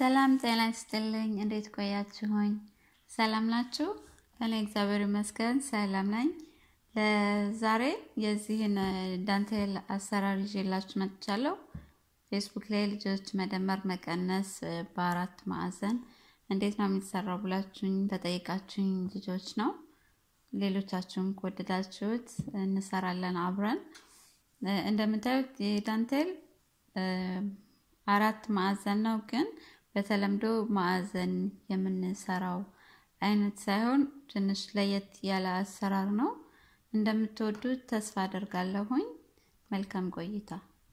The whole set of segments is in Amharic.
ሰላም ጤና ይስጥልኝ። እንዴት ቆያችሁኝ? ሰላም ናችሁ? እኔ እግዚአብሔር ይመስገን ሰላም ነኝ። ዛሬ የዚህን ዳንቴል አሰራር ይዤላችሁ መጥቻለሁ። ፌስቡክ ላይ ልጆች መደመር መቀነስ በአራት ማዕዘን እንዴት ነው የሚሰራው ብላችሁኝ ተጠይቃችሁኝ ልጆች ነው። ሌሎቻችሁም ከወደዳችሁት እንሰራለን አብረን። እንደምታዩት የዳንቴል አራት ማዕዘን ነው፣ ግን በተለምዶ ማዕዘን የምንሰራው አይነት ሳይሆን ትንሽ ለየት ያለ አሰራር ነው። እንደምትወዱት ተስፋ አደርጋለሁኝ። መልካም ቆይታ።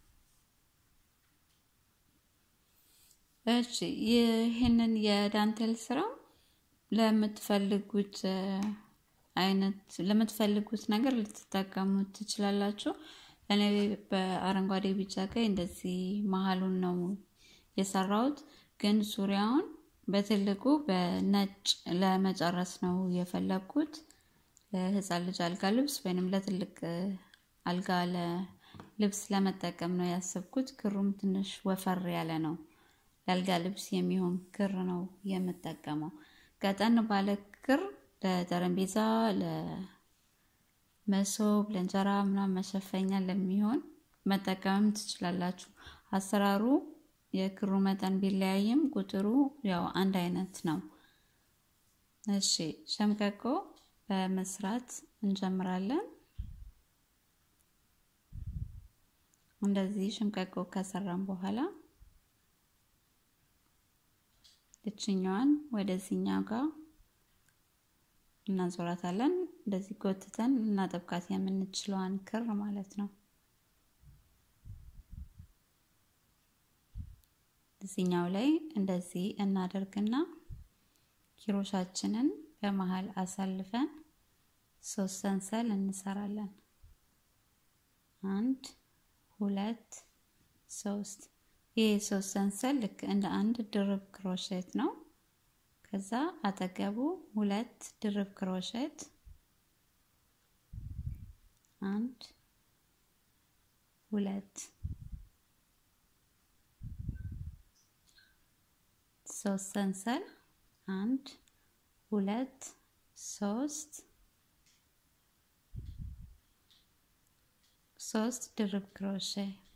እሺ ይህንን የዳንቴል ስራ ለምትፈልጉት አይነት ለምትፈልጉት ነገር ልትጠቀሙት ትችላላችሁ። እኔ በአረንጓዴ ቢጫ ቀይ እንደዚህ መሀሉን ነው የሰራሁት፣ ግን ዙሪያውን በትልቁ በነጭ ለመጨረስ ነው የፈለግኩት። ለህፃን ልጅ አልጋ ልብስ ወይንም ለትልቅ አልጋ ልብስ ለመጠቀም ነው ያሰብኩት። ክሩም ትንሽ ወፈር ያለ ነው። ለአልጋ ልብስ የሚሆን ክር ነው የምጠቀመው። ቀጠን ባለ ክር ለጠረጴዛ፣ ለመሶብ፣ ለእንጀራ ምናምን መሸፈኛ ለሚሆን መጠቀምም ትችላላችሁ። አሰራሩ የክሩ መጠን ቢለያይም ቁጥሩ ያው አንድ አይነት ነው። እሺ ሸምቀቆ በመስራት እንጀምራለን። እንደዚህ ሸምቀቆ ከሰራን በኋላ እችኛዋን ወደዚህኛው ጋር እናዞራታለን። እንደዚህ ጎትተን ልናጠብቃት የምንችለዋን ክር ማለት ነው። እዚህኛው ላይ እንደዚህ እናደርግና ኪሮሻችንን በመሀል አሳልፈን ሶስት ሰንሰል እንሰራለን። አንድ ሁለት ሶስት። ይህ ሶስት ሰንሰል ልክ እንደ አንድ ድርብ ክሮሼት ነው። ከዛ አጠገቡ ሁለት ድርብ ክሮሼት አንድ ሁለት ሶስት ሰንሰል አንድ ሁለት ሶስት ሶስት ድርብ ክሮሼ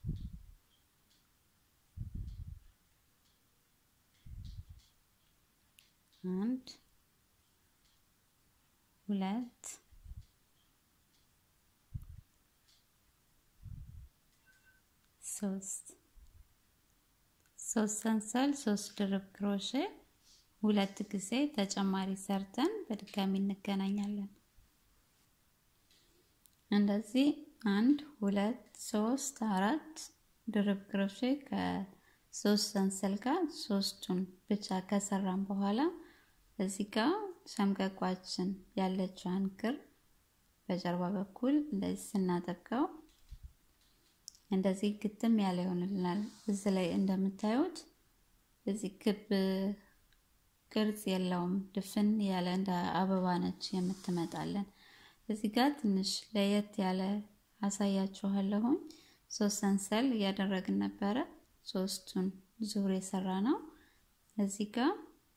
አንድ ሁለት ሶስት ሶስት ሰንሰል ሶስት ድርብ ክሮሼ ሁለት ጊዜ ተጨማሪ ሰርተን በድጋሚ እንገናኛለን። እንደዚህ አንድ ሁለት ሶስት አራት ድርብ ክሮሼ ከሶስት ሰንሰል ጋር ሶስቱን ብቻ ከሰራን በኋላ እዚህ ጋር ሸምቀቋችን ያለችዋን ክር በጀርባ በኩል እንደዚህ ስናጠብቀው እንደዚህ ግጥም ያለ ይሆንልናል። እዚህ ላይ እንደምታዩት እዚህ ክብ ቅርጽ የለውም፣ ድፍን ያለ እንደ አበባ ነች የምትመጣለን። እዚህ ጋር ትንሽ ለየት ያለ አሳያችኋለሁኝ። ሶስት ሰንሰል እያደረግን ነበረ። ሶስቱን ዙር የሰራ ነው። እዚህ ጋር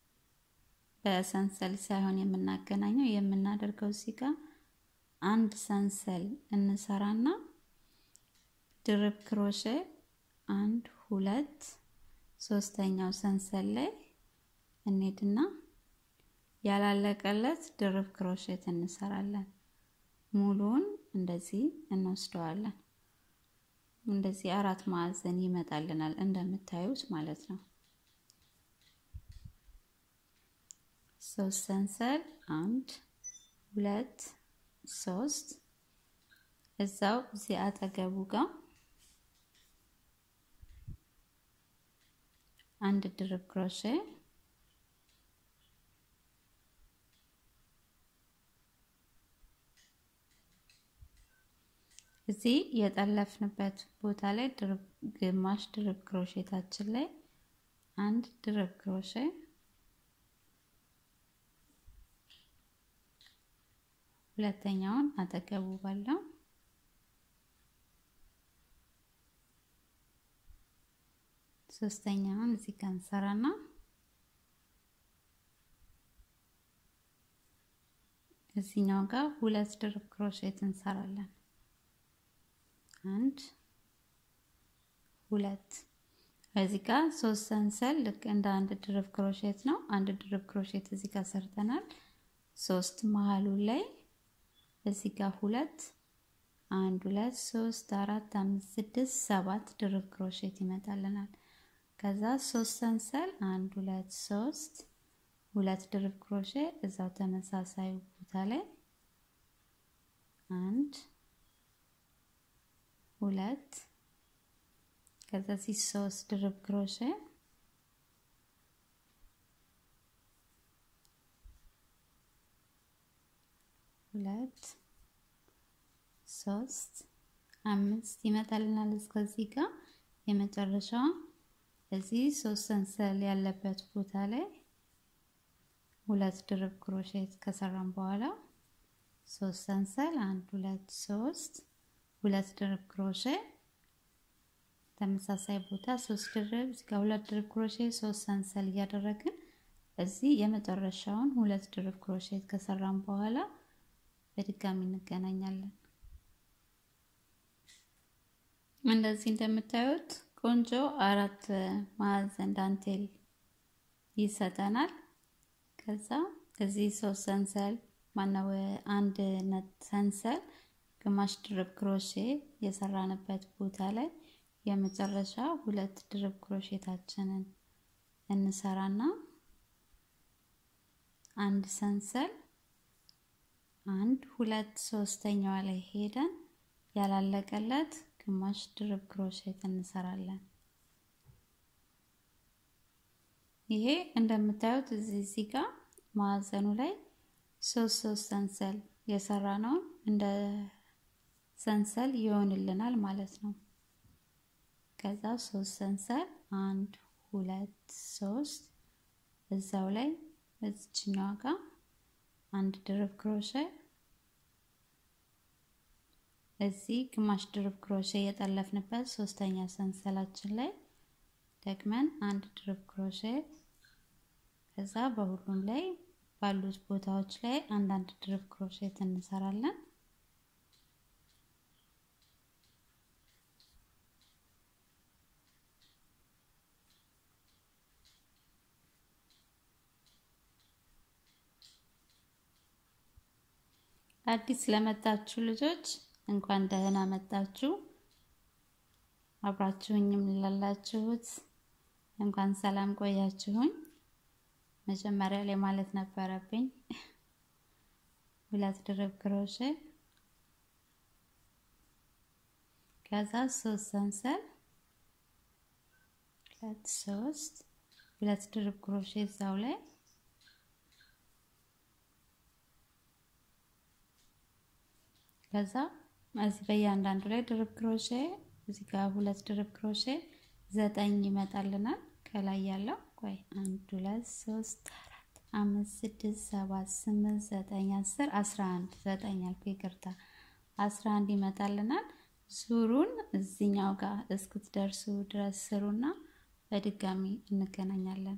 በሰንሰል ሳይሆን የምናገናኘው የምናደርገው እዚህ ጋር አንድ ሰንሰል እንሰራና ድርብ ክሮሼ አንድ ሁለት ሶስተኛው ሰንሰል ላይ እንሄድና ያላለቀለት ድርብ ክሮሼት እንሰራለን። ሙሉውን እንደዚህ እንወስደዋለን። እንደዚህ አራት ማዕዘን ይመጣልናል እንደምታዩት ማለት ነው። ሶስት ሰንሰል አንድ ሁለት ሶስት እዛው እዚህ አጠገቡ ጋር አንድ ድርብ ክሮሼ እዚህ የጠለፍንበት ቦታ ላይ ግማሽ ድርብ ክሮሼታችን ላይ አንድ ድርብ ክሮሼ ሁለተኛውን አጠገቡ ባለው ሶስተኛውን እዚህ ጋር እንሰራና እዚኛው ጋር ሁለት ድርብ ክሮሼት እንሰራለን። አንድ ሁለት እዚህ ጋር ሶስት ሰንሰል ልክ እንደ አንድ ድርብ ክሮሼት ነው። አንድ ድርብ ክሮሼት እዚህ ጋር ሰርተናል። ሶስት መሀሉ ላይ እዚህ ጋር ሁለት አንድ ሁለት ሶስት አራት አምስት ስድስት ሰባት ድርብ ክሮሼት ይመጣልናል። ከዛ ሶስት ሰንሰል አንድ ሁለት ሶስት ሁለት ድርብ ክሮሼ እዛው ተመሳሳይ ቦታ ላይ አንድ ሁለት ከዛ እዚህ ሶስት ድርብ ክሮሼ ሁለት ሶስት አምስት ይመጣልናል። እስከዚህ ጋር የመጨረሻዋ እዚህ ሶስት ሰንሰል ያለበት ቦታ ላይ ሁለት ድርብ ክሮሼት ከሰራን በኋላ ሶስት ሰንሰል አንድ ሁለት ሶስት ሁለት ድርብ ክሮሼ ተመሳሳይ ቦታ ሶስት ድርብ እዚህ ጋር ሁለት ድርብ ክሮሼ ሶስት ሰንሰል እያደረግን እዚህ የመጨረሻውን ሁለት ድርብ ክሮሼት ከሰራን በኋላ በድጋሚ እንገናኛለን። እንደዚህ እንደምታዩት ቆንጆ አራት ማዕዘን ዳንቴል ይሰጠናል። ከዛ እዚህ ሶስት ሰንሰል ማነው አንድ ነት ሰንሰል ግማሽ ድርብ ክሮሼ የሰራንበት ቦታ ላይ የመጨረሻ ሁለት ድርብ ክሮሼታችንን እንሰራና አንድ ሰንሰል አንድ ሁለት ሶስተኛዋ ላይ ሄደን ያላለቀለት ግማሽ ድርብ ክሮሼት እንሰራለን። ይሄ እንደምታዩት እዚህ እዚህ ጋር ማዕዘኑ ላይ ሶስት ሶስት ሰንሰል የሰራ ነውን እንደ ሰንሰል ይሆንልናል ማለት ነው። ከዛ ሶስት ሰንሰል አንድ ሁለት ሶስት እዛው ላይ እዚችኛዋ ጋር አንድ ድርብ ክሮሼ እዚህ ግማሽ ድርብ ክሮሼ የጠለፍንበት ሶስተኛ ሰንሰላችን ላይ ደግመን አንድ ድርብ ክሮሼ ከዛ በሁሉም ላይ ባሉት ቦታዎች ላይ አንዳንድ ድርብ ክሮሼት እንሰራለን። አዲስ ለመጣችሁ ልጆች እንኳን ደህና መጣችሁ። አብራችሁኝም ላላችሁት እንኳን ሰላም ቆያችሁኝ። መጀመሪያ ላይ ማለት ነበረብኝ ሁለት ድርብ ክሮሼ ከዛ ሶስት ሰንሰል ሁለት ሶስት ሁለት ድርብ ክሮሼ እዛው ላይ ከዛ እዚህ በእያንዳንዱ ላይ ድርብ ክሮሼ እዚህ ጋር ሁለት ድርብ ክሮሼ ዘጠኝ ይመጣልናል። ከላይ ያለው ቆይ አንድ ሁለት ሶስት አራት አምስት ስድስት ሰባት ስምንት ዘጠኝ አስር አስራ አንድ ዘጠኝ አልኩ ይቅርታ፣ አስራ አንድ ይመጣልናል። ዙሩን እዚኛው ጋር እስክትደርሱ ድረስ ስሩና በድጋሚ እንገናኛለን።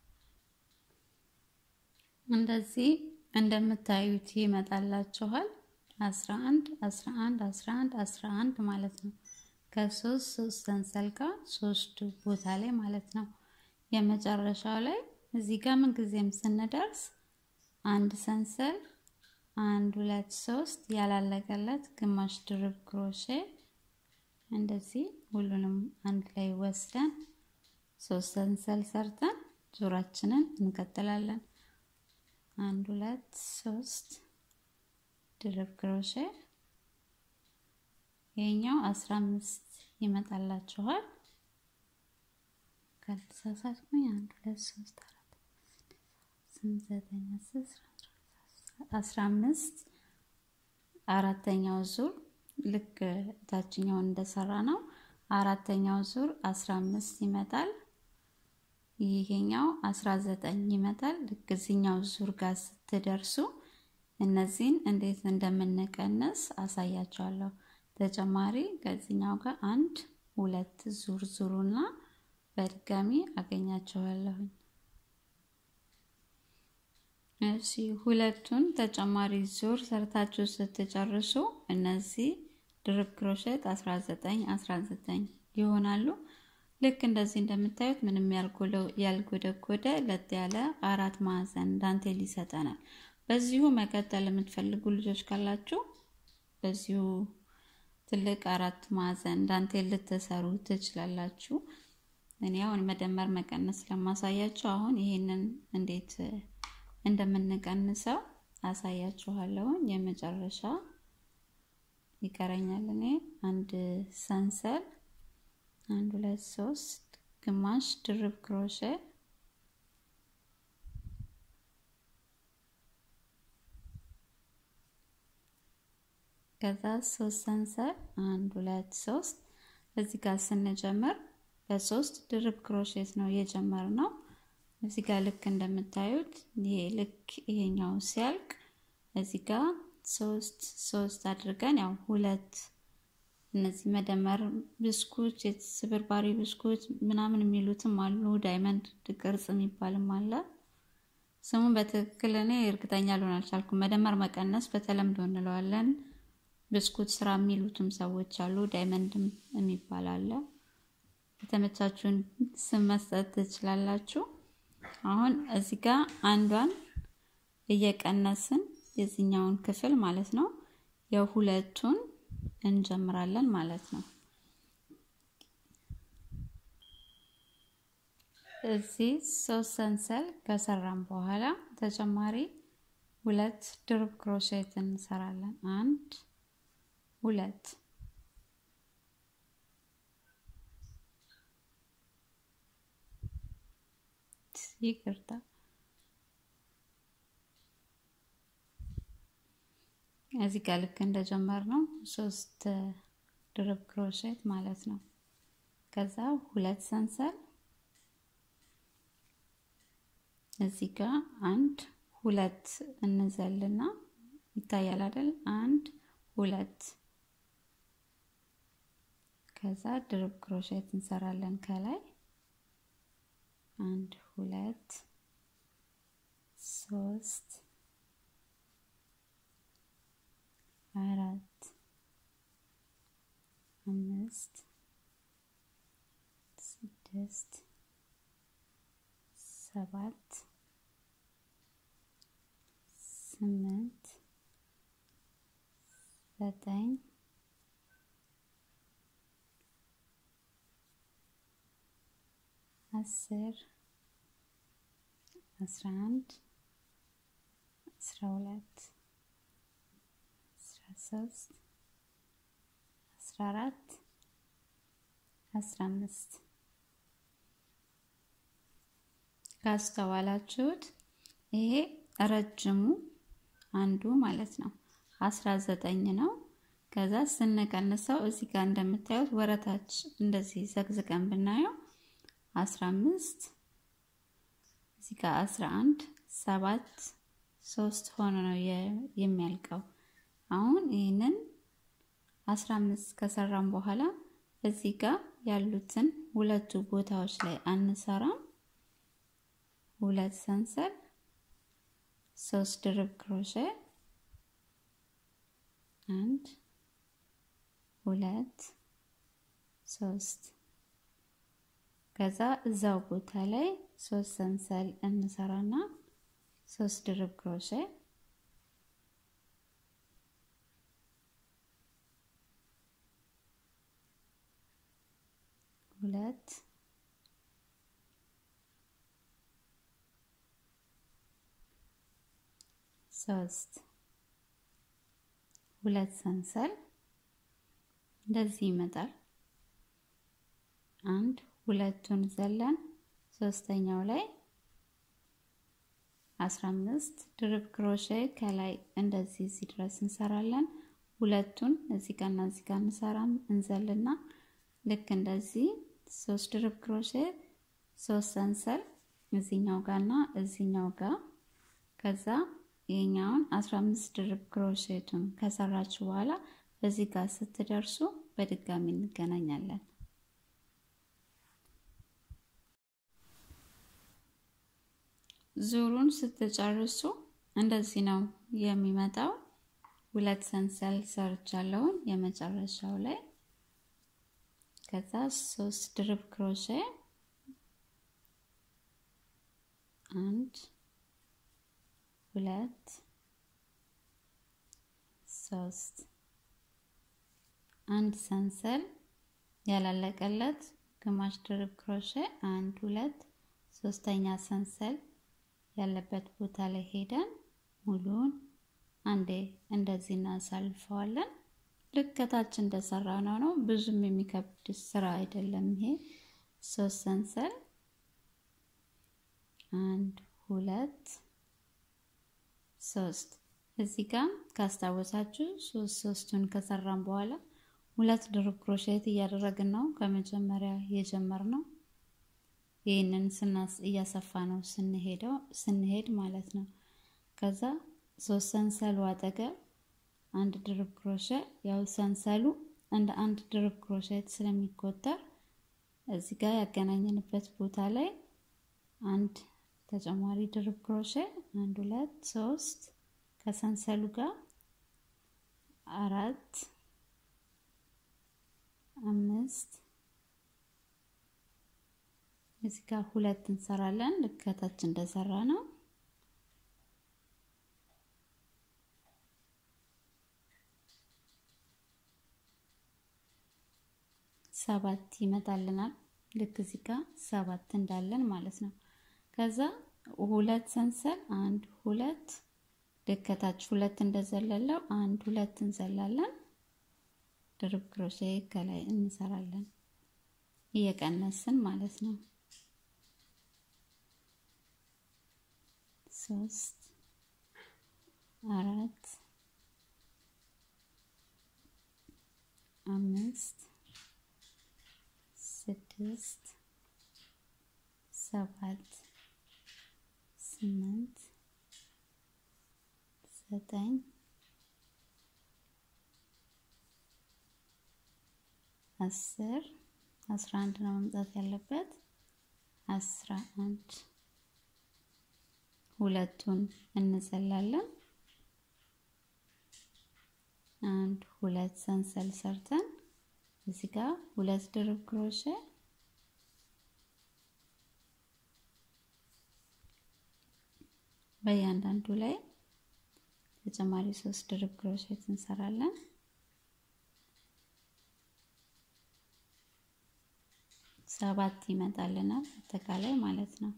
እንደዚህ እንደምታዩት ይመጣላችኋል። 11 11 11 11 ማለት ነው። ከሶስት ሶስት ሰንሰል ጋር ሶስቱ ቦታ ላይ ማለት ነው። የመጨረሻው ላይ እዚህ ጋር ምን ጊዜም ስንደርስ አንድ ሰንሰል አንድ ሁለት ሶስት ያላለቀለት ግማሽ ድርብ ክሮሼ እንደዚህ ሁሉንም አንድ ላይ ወስደን ሶስት ሰንሰል ሰርተን ዙራችንን እንቀጥላለን። አንድ ሁለት ሶስት ድርብ ክሮሼ ይሄኛው አስራ አምስት ይመጣላችኋል። ካልተሳሳትኩኝ አንድ ሁለት ሶስት አራት ስምንት ዘጠኝ አስር አስራ አምስት አራተኛው ዙር ልክ ታችኛውን እንደሰራ ነው። አራተኛው ዙር አስራ አምስት ይመጣል። ይሄኛው አስራ ዘጠኝ ይመጣል። ልክ እዚኛው ዙር ጋር ስትደርሱ እነዚህን እንዴት እንደምንቀንስ አሳያቸዋለሁ። ተጨማሪ ከዚህኛው ጋር አንድ ሁለት ዙር ዙሩና በድጋሚ አገኛቸዋለሁኝ። እሺ ሁለቱን ተጨማሪ ዙር ሰርታችሁ ስትጨርሱ እነዚህ ድርብ ክሮሼት 19 19 ይሆናሉ። ልክ እንደዚህ እንደምታዩት ምንም ያልጎደጎደ ለጥ ያለ አራት ማዕዘን ዳንቴል ይሰጠናል። በዚሁ መቀጠል የምትፈልጉ ልጆች ካላችሁ በዚሁ ትልቅ አራት ማዕዘን ዳንቴል ልትሰሩ ትችላላችሁ። እኔ አሁን መደመር መቀነስ ስለማሳያችሁ አሁን ይሄንን እንዴት እንደምንቀንሰው አሳያችኋለሁ። የመጨረሻ ይቀረኛል። እኔ አንድ ሰንሰል አንድ ሁለት ሶስት ግማሽ ድርብ ክሮሼ ከዛ ሶስት ሰንሰል አንድ ሁለት ሶስት እዚህ ጋር ስንጀምር በሶስት ድርብ ክሮሼት ነው የጀመርነው። እዚህ ጋር ልክ እንደምታዩት ይሄ ልክ ይሄኛው ሲያልቅ እዚህ ጋር ሶስት ሶስት አድርገን ያው ሁለት እነዚህ መደመር ብስኩት፣ ስብርባሪ ብስኩት ምናምን የሚሉትም አሉ። ዳይመንድ ቅርጽ የሚባልም አለ። ስሙን በትክክል እኔ እርግጠኛ ልሆን አልቻልኩም። መደመር መቀነስ በተለምዶ እንለዋለን። ብስኩት ስራ የሚሉትም ሰዎች አሉ። ዳይመንድም የሚባል አለ። የተመቻችሁን ስም መስጠት ትችላላችሁ። አሁን እዚህ ጋር አንዷን እየቀነስን የዚህኛውን ክፍል ማለት ነው የሁለቱን እንጀምራለን ማለት ነው። እዚህ ሶስት ሰንሰል ከሰራን በኋላ ተጨማሪ ሁለት ድርብ ክሮሼት እንሰራለን። አንድ ሁለት ይቅርታ እዚህ ጋር ልክ እንደጀመር ነው ሶስት ድርብ ክሮሼት ማለት ነው። ከዛ ሁለት ሰንሰል እዚህ ጋር አንድ ሁለት እንዘልና ይታያል አይደል? አንድ ሁለት ከዛ ድርብ ክሮሼት እንሰራለን ከላይ አንድ ሁለት ሶስት አራት አምስት ስድስት ሰባት ስምንት ዘጠኝ አስር አስራ አንድ አስራ ሁለት አስራ ሶስት አስራ አራት አስራ አምስት ካስተዋላችሁት ይሄ ረጅሙ አንዱ ማለት ነው አስራ ዘጠኝ ነው። ከዛ ስንቀንሰው እዚህ ጋር እንደምታዩት ወረታች እንደዚህ ዘግዝቀን ብናየው አስራ አምስት እዚህ ጋር አስራ አንድ ሰባት ሶስት ሆኖ ነው የሚያልቀው። አሁን ይህንን አስራ አምስት ከሰራም በኋላ እዚህ ጋር ያሉትን ሁለቱ ቦታዎች ላይ አንሰራም። ሁለት ሰንሰል ሶስት ድርብ ክሮሼ አንድ ሁለት ሶስት ከዛ እዛው ቦታ ላይ ሶስት ሰንሰል እንሰራና ሶስት ድርብ ክሮሼ ሁለት ሶስት ሁለት ሰንሰል እንደዚህ ይመጣል። አንድ ሁለቱን ዘለን ሶስተኛው ላይ አስራ አምስት ድርብ ክሮሼ ከላይ እንደዚህ እዚህ ድረስ እንሰራለን። ሁለቱን እዚህ ጋርና እዚህ ጋር እንሰራም እንዘልና ልክ እንደዚህ ሶስት ድርብ ክሮሼ ሶስት ሰንሰል እዚኛው ጋርና እዚኛው ጋር ከዛ ይሄኛውን 15 ድርብ ክሮሼቱን ከሰራችሁ በኋላ እዚህ ጋር ስትደርሱ በድጋሚ እንገናኛለን። ዙሩን ስትጨርሱ እንደዚህ ነው የሚመጣው። ሁለት ሰንሰል ሰርቻለሁኝ የመጨረሻው ላይ ከዛ ሶስት ድርብ ክሮሼ አንድ ሁለት ሶስት አንድ ሰንሰል ያላለቀለት ግማሽ ድርብ ክሮሼ አንድ ሁለት ሶስተኛ ሰንሰል ያለበት ቦታ ላይ ሄደን ሙሉውን አንዴ እንደዚህ እናሳልፈዋለን። ልክ ከታች እንደሰራ ነው ነው ብዙም የሚከብድ ስራ አይደለም። ይሄ ሶስት ሰንሰል አንድ ሁለት ሶስት እዚህ ጋር ካስታወሳችሁ ሶስት ሶስቱን ከሰራን በኋላ ሁለት ድርብ ክሮሼት እያደረግን ነው ከመጀመሪያ የጀመርነው። ይህንን ስናስ እያሰፋ ነው ስንሄደው ስንሄድ ማለት ነው። ከዛ ሶስት ሰንሰሉ አጠገብ አንድ ድርብ ክሮሼ ያው ሰንሰሉ እንደ አንድ ድርብ ክሮሼት ስለሚቆጠር እዚህ ጋር ያገናኘንበት ቦታ ላይ አንድ ተጨማሪ ድርብ ክሮሼ አንድ ሁለት ሶስት ከሰንሰሉ ጋር አራት አምስት እዚህ ጋር ሁለት እንሰራለን ልክ ከታች እንደሰራ ነው። ሰባት ይመጣልናል። ልክ እዚህ ጋር ሰባት እንዳለን ማለት ነው። ከዛ ሁለት ሰንሰል አንድ ሁለት ልክ ከታች ሁለት እንደዘለለው አንድ ሁለት እንዘላለን። ድርብ ክሮሼ ከላይ እንሰራለን እየቀነስን ማለት ነው። ሶስት አራት አምስት ስድስት ሰባት ስምንት ዘጠኝ አስር አስራ አንድ ነው መምጣት ያለበት። አስራ አንድ ሁለቱን እንዘላለን። አንድ ሁለት ሰንሰል ሰርተን እዚህ ጋር ሁለት ድርብ ክሮሼ በእያንዳንዱ ላይ ተጨማሪ ሶስት ድርብ ክሮሼት እንሰራለን። ሰባት ይመጣልናል አጠቃላይ ማለት ነው።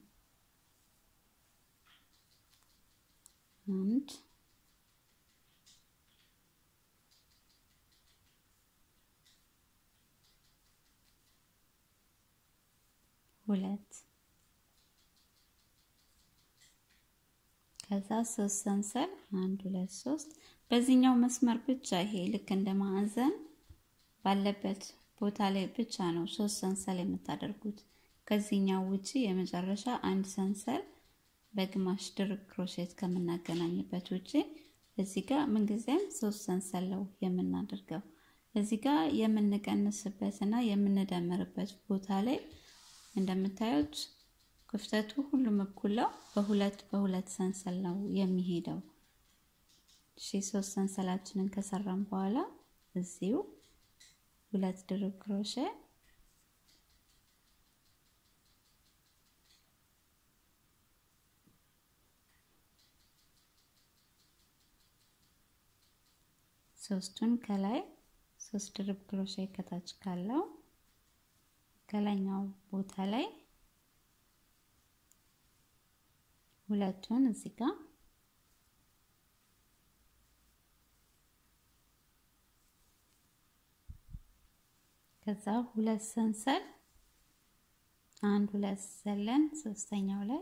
አንድ ሁለት ከዛ ሶስት ሰንሰል አንድ ሁለት ሶስት በዚህኛው መስመር ብቻ ይሄ ልክ እንደ ማዕዘን ባለበት ቦታ ላይ ብቻ ነው ሶስት ሰንሰል የምታደርጉት። ከዚህኛው ውጪ የመጨረሻ አንድ ሰንሰል በግማሽ ድርብ ክሮሼት ከምናገናኝበት ውጪ እዚህ ጋር ምንጊዜም ሶስት ሰንሰል ነው የምናደርገው። እዚህ ጋር የምንቀንስበት እና የምንደምርበት ቦታ ላይ እንደምታዩት ክፍተቱ ሁሉም እኩል ነው። በሁለት በሁለት ሰንሰል ነው የሚሄደው። እሺ ሶስት ሰንሰላችንን ከሰራን በኋላ እዚሁ ሁለት ድርብ ክሮሼ ሶስቱን ከላይ ሶስት ድርብ ክሮሼ ከታች ካለው ከላይኛው ቦታ ላይ ሁለቱን እዚህ ጋር ከዛ ሁለት ሰንሰል አንድ ሁለት ዘለን ሶስተኛው ላይ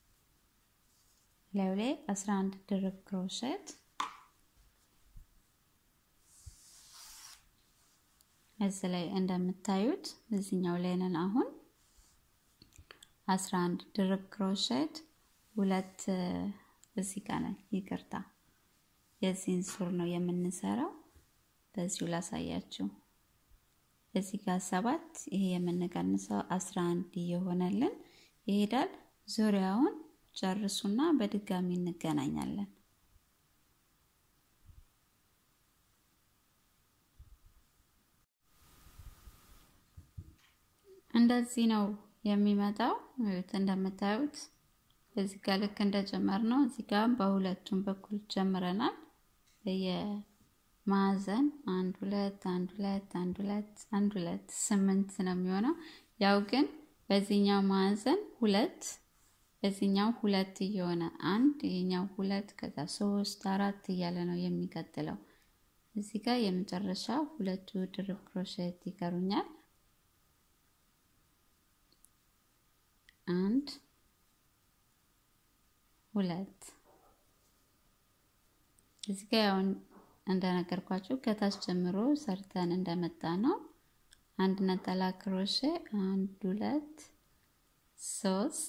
ላዩ ላይ 11 ድርብ ክሮሼት እዚህ ላይ እንደምታዩት እዚህኛው ላይ ነን አሁን 11 ድርብ ክሮሼት ሁለት እዚህ ጋር ነን። ይቅርታ የዚህን ሱር ነው የምንሰራው። በዚሁ ላሳያችሁ። እዚህ ጋር ሰባት ይሄ የምንቀንሰው 11 እየሆነልን ይሄዳል። ዙሪያውን ጨርሱና በድጋሚ እንገናኛለን። እንደዚህ ነው የሚመጣው። እንደምታዩት እዚህ ጋር ልክ እንደጀመር ነው። እዚህ ጋር በሁለቱም በኩል ጀምረናል። በየማዕዘን አንድ ሁለት አንድ ሁለት አንድ ሁለት አንድ ሁለት ስምንት ነው የሚሆነው። ያው ግን በዚህኛው ማዕዘን ሁለት በዚህኛው ሁለት እየሆነ አንድ ይሄኛው ሁለት ከዛ ሶስት አራት እያለ ነው የሚቀጥለው። እዚህ ጋር የመጨረሻ ሁለቱ ድርብ ክሮሼት ይቀሩኛል። አንድ ሁለት እዚህ ጋር ያው እንደነገርኳችሁ ከታች ጀምሮ ሰርተን እንደመጣ ነው። አንድ ነጠላ ክሮሼ አንድ ሁለት ሶስት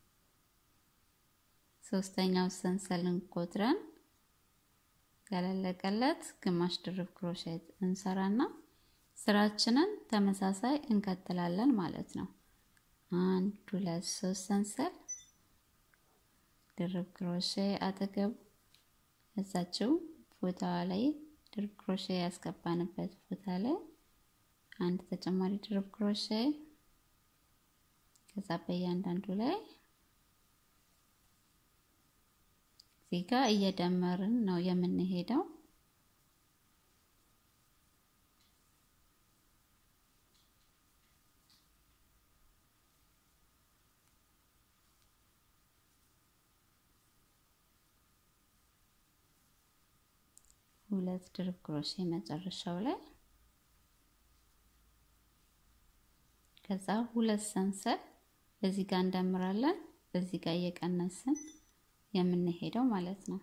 ሶስተኛው ሰንሰልን ቆጥረን ያላለቀለት ግማሽ ድርብ ክሮሼት እንሰራና ስራችንን ተመሳሳይ እንቀጥላለን ማለት ነው። አንድ ሁለት ሶስት ሰንሰል ድርብ ክሮሼ አጠገቡ እዛችው ቦታዋ ላይ ድርብ ክሮሼ ያስገባንበት ቦታ ላይ አንድ ተጨማሪ ድርብ ክሮሼ ከዛ በእያንዳንዱ ላይ እዚህ ጋር እየደመርን ነው የምንሄደው። ሁለት ድርብ ክሮሼ መጨረሻው ላይ ከዛ ሁለት ሰንሰል እዚህ ጋር እንደምራለን። እዚህ ጋር እየቀነስን የምንሄደው ማለት ነው።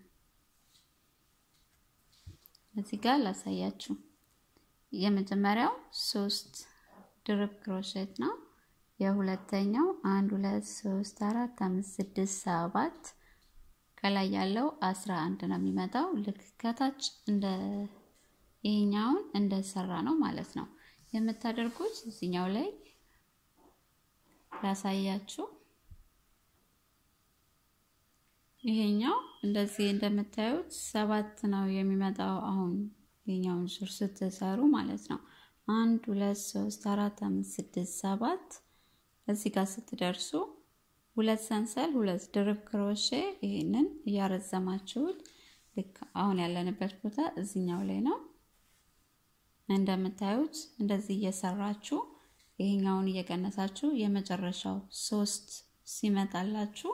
እዚህ ጋር ላሳያችሁ። የመጀመሪያው ሶስት ድርብ ክሮሼት ነው። የሁለተኛው አንድ ሁለት ሶስት አራት አምስት ስድስት ሰባት ከላይ ያለው አስራ አንድ ነው የሚመጣው። ልክ ከታች እንደ ይሄኛውን እንደሰራ ነው ማለት ነው የምታደርጉት። እዚኛው ላይ ላሳያችሁ። ይሄኛው እንደዚህ እንደምታዩት ሰባት ነው የሚመጣው። አሁን ይሄኛውን ዙር ስትሰሩ ማለት ነው። አንድ ሁለት ሶስት አራት አምስት ስድስት ሰባት እዚህ ጋር ስትደርሱ ሁለት ሰንሰል ሁለት ድርብ ክሮሼ ይሄንን እያረዘማችሁት ልክ አሁን ያለንበት ቦታ እዚኛው ላይ ነው። እንደምታዩት እንደዚህ እየሰራችሁ ይሄኛውን እየቀነሳችሁ የመጨረሻው ሶስት ሲመጣላችሁ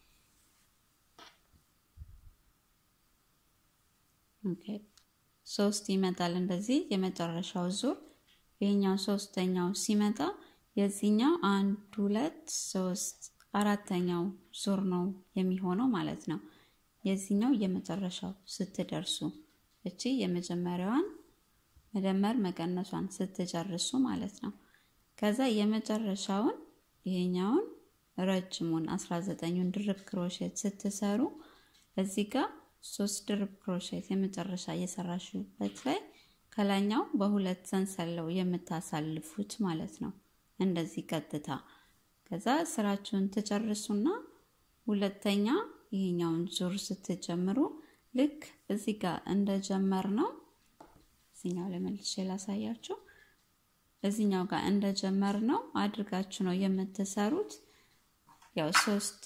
ኦኬ ሶስት ይመጣል። እንደዚህ የመጨረሻው ዙር ይሄኛው ሶስተኛው ሲመጣ የዚህኛው አንድ ሁለት ሶስት አራተኛው ዙር ነው የሚሆነው ማለት ነው። የዚህኛው የመጨረሻው ስትደርሱ እቺ የመጀመሪያዋን መደመር መቀነሷን ስትጨርሱ ማለት ነው። ከዛ የመጨረሻውን ይሄኛውን ረጅሙን 19ኙን ድርብ ክሮሼት ስትሰሩ እዚህ ጋር ሶስት ድርብ ክሮሼት የመጨረሻ እየሰራሽበት ላይ ከላኛው በሁለት ሰንሰለው የምታሳልፉት ማለት ነው። እንደዚህ ቀጥታ ከዛ ስራችሁን ትጨርሱና ሁለተኛ ይሄኛውን ዙር ስትጀምሩ ልክ እዚህ ጋር እንደጀመር ነው። እዚኛው ላይ መልሼ ላሳያችሁ። እዚኛው ጋር እንደጀመር ነው አድርጋችሁ ነው የምትሰሩት። ያው ሶስት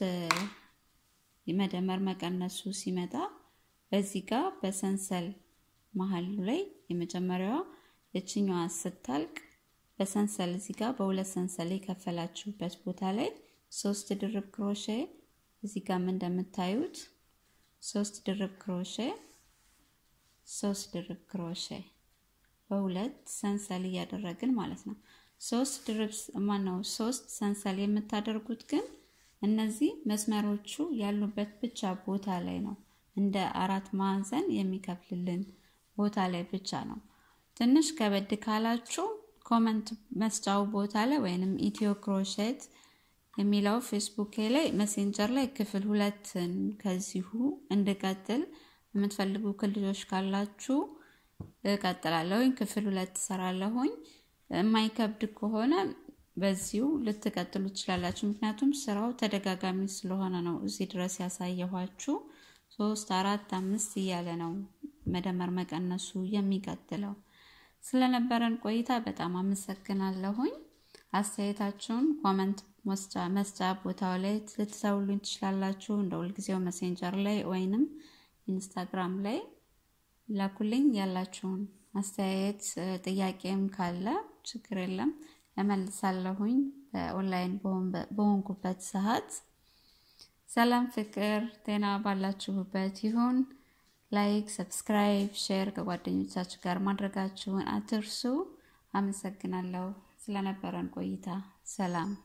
መደመር መቀነሱ ሲመጣ በዚህ ጋር በሰንሰል መሀሉ ላይ የመጀመሪያዋ የችኛዋ ስታልቅ በሰንሰል እዚህ ጋር በሁለት ሰንሰል የከፈላችሁበት ቦታ ላይ ሶስት ድርብ ክሮሼ እዚህ ጋርም እንደምታዩት ሶስት ድርብ ክሮሼ ሶስት ድርብ ክሮሼ በሁለት ሰንሰል እያደረግን ማለት ነው። ሶስት ድርብ ማነው ሶስት ሰንሰል የምታደርጉት ግን እነዚህ መስመሮቹ ያሉበት ብቻ ቦታ ላይ ነው። እንደ አራት ማዕዘን የሚከፍልልን ቦታ ላይ ብቻ ነው። ትንሽ ከበድ ካላችሁ ኮመንት መስጫው ቦታ ላይ ወይንም ኢትዮ ክሮሼት የሚለው ፌስቡክ ላይ መሴንጀር ላይ ክፍል ሁለትን ከዚሁ እንድቀጥል የምትፈልጉ ክልጆች ካላችሁ እቀጥላለሁኝ። ክፍል ሁለት ትሰራለሁኝ። የማይከብድ ከሆነ በዚሁ ልትቀጥሉ ትችላላችሁ። ምክንያቱም ስራው ተደጋጋሚ ስለሆነ ነው እዚህ ድረስ ያሳየኋችሁ። ሶስት አራት አምስት እያለ ነው መደመር መቀነሱ የሚቀጥለው። ስለነበረን ቆይታ በጣም አመሰግናለሁኝ። አስተያየታችሁን ኮመንት መስጫ ቦታው ላይ ልትተውሉኝ ትችላላችሁ። እንደ ሁልጊዜው መሴንጀር ላይ ወይንም ኢንስታግራም ላይ ላኩልኝ። ያላችሁን አስተያየት ጥያቄም ካለ ችግር የለም እመልሳለሁኝ በኦንላይን በሆንኩበት ሰዓት። ሰላም፣ ፍቅር፣ ጤና ባላችሁበት ይሁን። ላይክ፣ ሰብስክራይብ፣ ሼር ከጓደኞቻችሁ ጋር ማድረጋችሁን አትርሱ። አመሰግናለሁ ስለነበረን ቆይታ። ሰላም